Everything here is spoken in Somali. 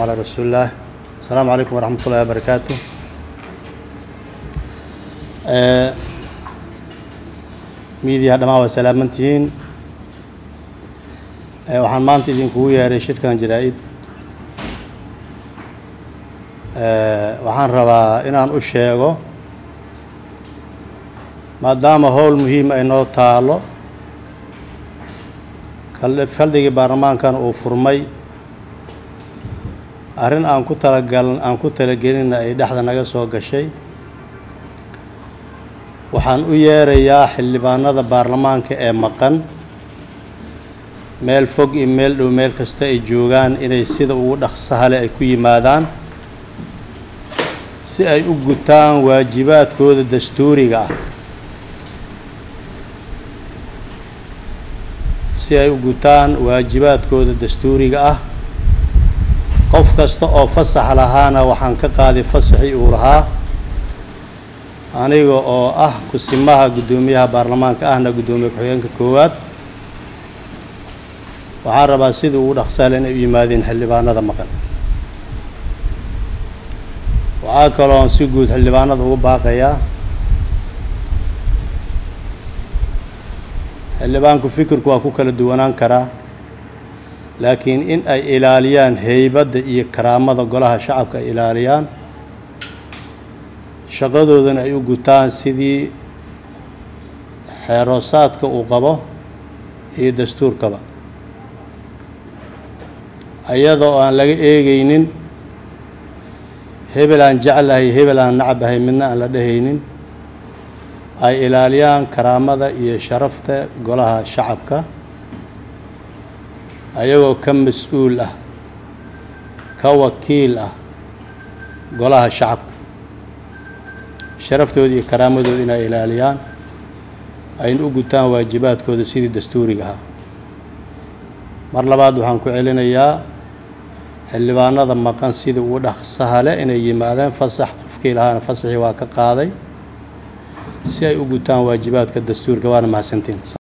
calaa rasuulillaah asalaamu calaykum waraxmat ullahi wabarakaatu miidiyaha dhammaan waa salaamantihiin waxaan maanta idinkugu yeeray shirkan jaraa-id waxaan rabaa inaan u sheego maadaama howl muhiim ay noo taalo faldhigii baarlamaankan uu furmay arrin aan ku talagal aan ku talagelinna ay dhexda naga soo gashay waxaan u yeerayaa xildhibaanada baarlamaanka ee maqan meel fog iyo meel dhow meel kasta ay joogaan inay sida ugu dhaqsahale ay ku yimaadaan si ay u gutaan waajibaadkooda dastuuriga ah si ay u gutaan waajibaadkooda dastuuriga ah qof kasta oo fasax lahaana waxaan ka qaaday fasaxii uu lahaa aniga oo ah kusimaha guddoomiyaha baarlamaanka ahna guddoomiye ku-xigeenka koowaad waxaan rabaa sidii ugu dhaqsaale inay u yimaadeen xildhibaanada maqan waxaa kaloon si guud xildhibaanada ugu baaqayaa xildhibaanku fikirku waa ku kala duwanaan karaa laakiin in ay ilaaliyaan heybadda iyo karaamada golaha shacabka ay ilaaliyaan shaqadoodana ay u gutaan sidii xeeroosaadka uu qabo iyo dastuurkaba iyadoo aan laga eegaynin hebel aan jeclahay hebel aan nacabahay midna aan la dhehaynin ay ilaaliyaan karaamada iyo sharafta golaha shacabka ayagoo ka mas-uul ah ka wakiil ah golaha shacabka sharaftooda iyo karaamadooda inay ilaaliyaan ayna u gutaan waajibaadkooda sidii dastuuriga ahaa mar labaad waxaan ku celinayaa xildhibaanada maqan sidii ugu dhaqsaha leh inay yimaadeen fasax qofkii lahaana fasaxii waa ka qaaday si ay u gutaan waajibaadka dastuurka waana mahadsantiin